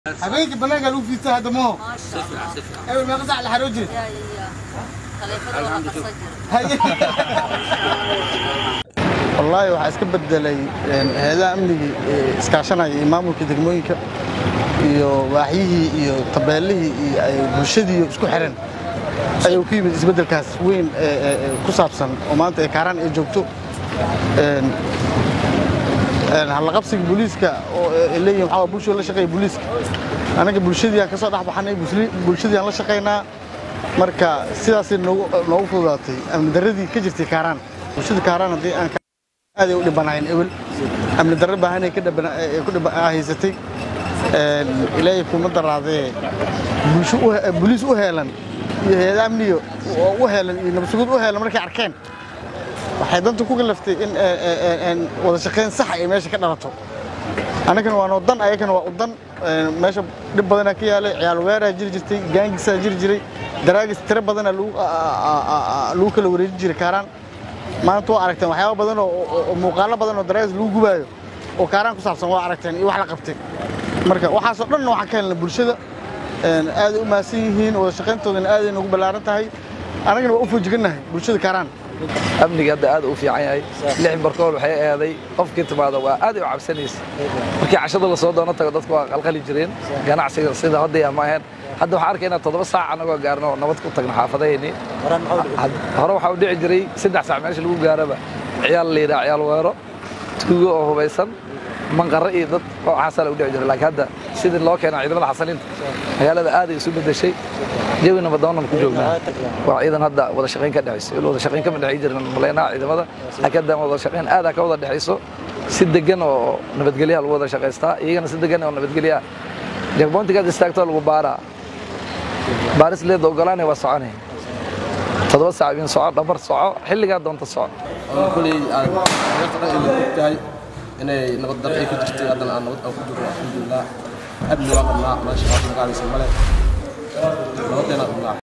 habeenkii banaanka lagu fiirsa hadda maho ما شاء الله eber meeqa sac la xaroo jira يا يا خليفة وها قصجر wallaahi waxaa iska bedelay hay-adaha amnigii ee iskaashanaya iyo maamulka degmooyinka iyo waaxyihii iyo tabeelihii iyo ay bulshadii isku xiran ayuu ku yimid isbeddelkaas weyn ee ee- ee ku saabsan oo maanta ee kaaraan ay joogto Een, een, hallaqabsiga booliiska oo ay leeyihin waxaa waa bulshada la shaqeeya booliiska anaga bulshadii aan ka soo dhex baxanay busli- bulshadii aan la shaqaynaa marka sidaasay noogu noogu fududaatay amni darradii ka jirtay kaaraan bulshada kaaraan haddii aan ka- aad ay u dhibanaayeen ewel amni darro baahan ay ka dhibana- ay ku dhiba- ah, haysatay Een, ilaahay kuma daraadee bulsho u he- booliis u heelan iyo hay-ada amniga oo u heelan iyo nabadsugid u heelan markay arkeen waxay danta ku kalaftay in ee, ee, ee, een wada shaqayn sax ay meesha ka dhalato annagana waa nodan ayagana waa udan Een, meesha dhib badanaa ka yaalay ciyaal weeraa jiri jirtay gaangisaa jiri jiray daraagis tiro badanaa lagu a- a- a- a- lagu kala wareejin jiray kaaraan maanta waa aragteen waxyaaba badan oo- oo oo muuqaalo badan oo daraagis lagu gubaayo oo kaaraan ku saabsan waa aragteen iyo wax la qabtay marka waxaasoo dhanna waxaan ka helnay bulshada Een, aaday u mahadsan yihiin wada shaqayntoodana aaday nagu ballaaran tahay annagana waa u foojigannahay bulshada kaaraan amniga hadda aad u fiican yahay lix barkool waxay eeday qofkii timaada waa aad ay u cabsanaysa markii cashada la soo doono tago dadku waa qalqali jireen ganacsiga sida hadda ama ahayn hadda waxaan arkaynaa toddoba saac anagoo gaarno oo nabad ku tagno xaafadaheenii hore waxaa u dhici jiray saddex saac meesha lagu gaaraba ciyaal la yidhaha ciyaal weero tuugo oo hubaysan manqarro iyo dad waxaasaa la u dhici jiray laakiin hadda sidii loo keena ciidamada xasaliinta magaalada aad ay isu bedeshay jawi nabadoonan ku joognaa waa ciidan hadda wada shaqayn ka dhexayso il wada shaqayn kama dhexay jirin maleynaha ciidamada laakiin hadda wada shaqayn aadaa ka wada dhexayso si degan oo nabadgelyaha lagu wada shaqaystaa iyagana si degan oo nabadgelyaha jagboontigaad istaagtoo lagu baaraa baaris leeda ogolaanay waa soconay toddoba saac in soco dhabar soco xilligaa doonta soco oo kuley aad reerta dhan ay og tahay inay nabad dar ay ku jirtay haddana aan nabad aan ku jirno alxamdulilah amni waan qabnaa maasha allah magaaladiisa male nabadeena qabnaa